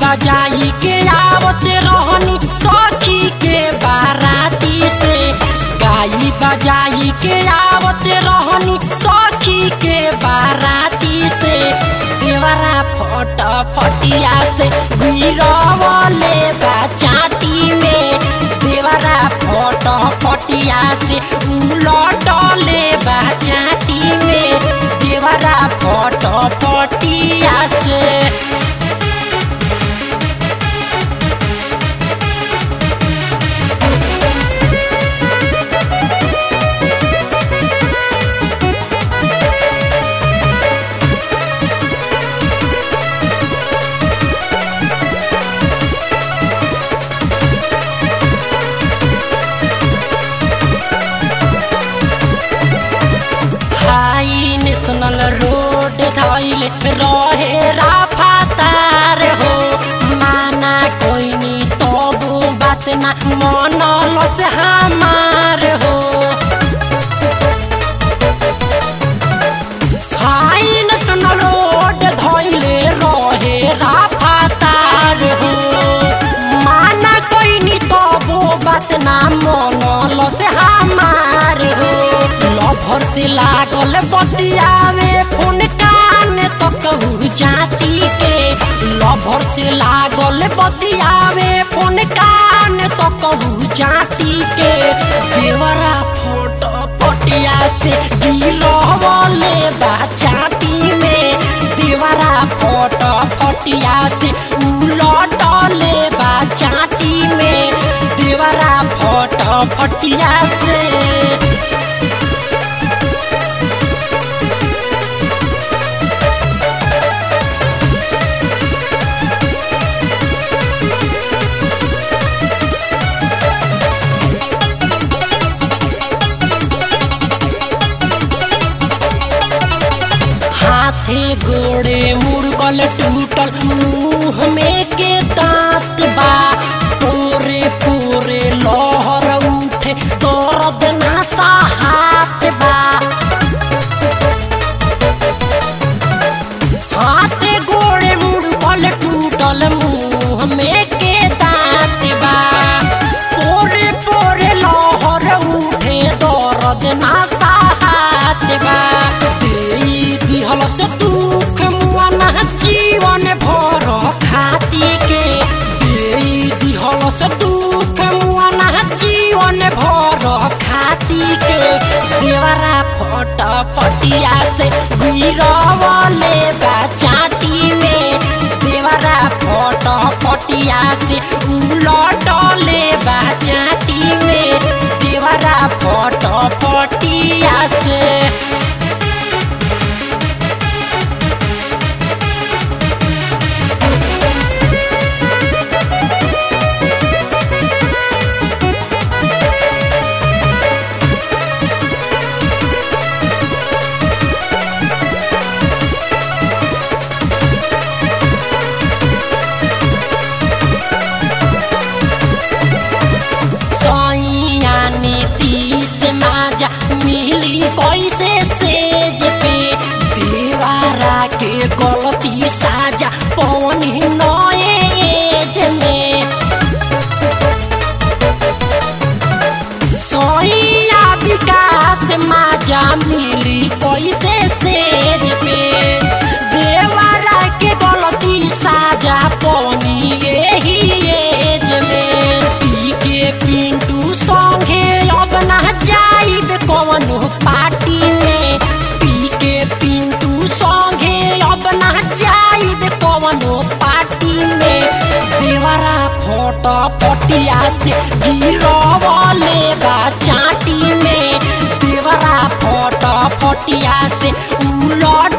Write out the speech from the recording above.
बजाई के आवत रहनी सखी के बाराती से गाई बजाई के आवत रहनी सखी के बाराती से देवरा फट फटिया से गिरवले बा चाटी में देवरा फट फटिया से उलटले बा चाटी में देवरा फट फटिया से हाई नेशनल रोड धैल रहे राफातार हो माना कोइनी तबो बात ना मनल से हमार हो हाई नेशनल रोड धैले रहे राफातार हो माना कोइनी तबो बात ना मनल से हमार हो लभर से लागल बतियावे फोन कान तो कहू जाती के लभर से लागल बतियावे फोन कान तो कहू जाती के देवरा फोट पटिया से गिरवले बा चाटी में देवरा फोट फटिया से उलटले बा चाटी में देवरा फोट फटिया से हाथे गोड़े मुड़गल टूटल मुंह में के दांत बा पूरे पूरे लहर उठे दर्द नशा हाथ बा हाथे गोड़े मुड़गल टूटल मुंह में के दांत बा पोरे पोरे लहर उठे दर्द नशा हाथ बा देई दिहल से दुख मुआना जीवन भर खाती के देई दिहल से दुख मुआना जीवन भर खाती के देवरा फट फटिया से गिरवले बा चाटी में देवरा फट फटिया से उलटले बा चाटी में देवरा फट फटिया से सैया नीतीश माजा मिली कैसे सेज पे देवारा के गलती साजा पवनी नए एज में सैया विकास माजा मिली कैसे सेज पे देवारा के गलती साजा पवनी यही एज में पी के पिंटू संगे अब ना जाइब कवनो पार्टी में पी के पिंटू संगे अब ना जाइब कवनो पार्टी में देवरा फोट पटिया से गिरवले बा चाटी में देवरा फोट पटिया से उलट